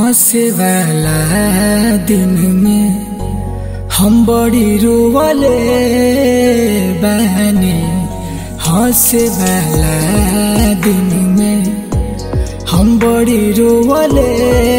हंसे वाला दिन में हम बड़ी रोवले बहनी हंसे वाला दिन में हम बड़ी रोवले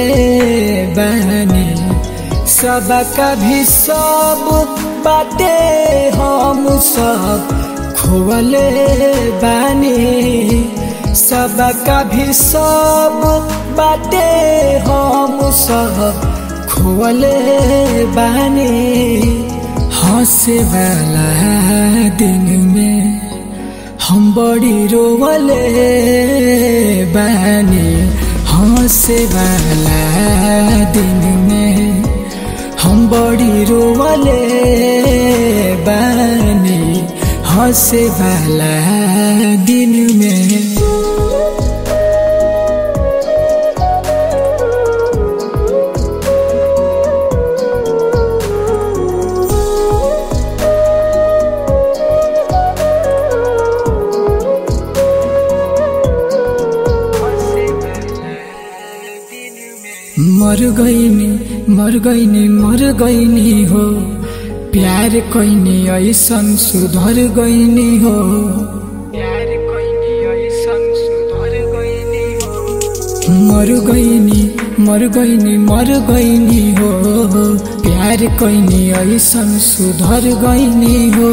बहनी सब कभी सब बाटे हम सब खोवले बानी सब कभी सब बाटे हम सब खोवले बानी हंसे वाला दिन में हम बड़ी रोवले बानी हंसे वाला दिन में हम बड़ी रोवले बानी हंसे वाला दिन में मर गईनी मर गईनी मर गईनी हो प्यार कईनी ऐसन सुधर गईनी हो प्यार कईनी ऐसन सुधर गईनी हो मर गईनी मर गईनी मर गईनी हो प्यार कईनी ऐसन सुधर गईनी हो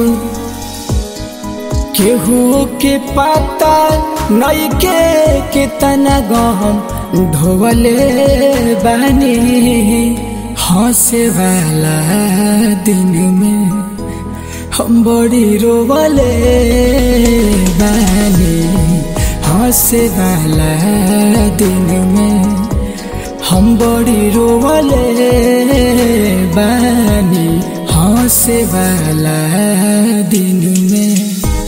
केहू के पता नई के कितना गहम ढोवले बानी हंसे वाला दिन में हम बड़ी रोवले बानी हंसे वाला दिन में हम बड़ी रोवले बानी हंसे वाला दिन में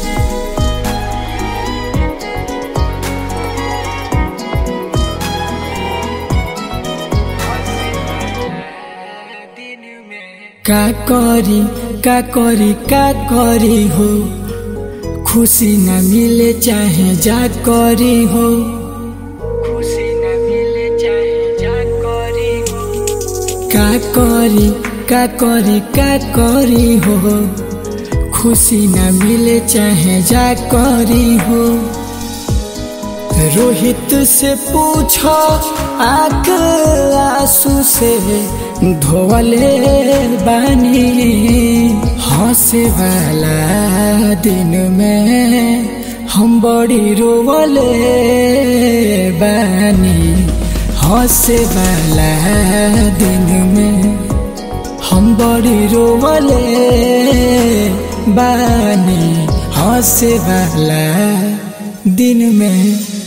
का करी का करी का करी हो खुशी न मिले चाहे जा करी हो खुशी न मिले चाहे जा करी हो का करी का करी का करी हो खुशी न मिले चाहे जा करी हो रोहित से पूछो आक आंसू से धोवले बानी हंसे वाला दिन में हम बड़ी रोवले बानी हंसे वाला दिन में हम बड़ी रोवले बानी हंसे वाला दिन में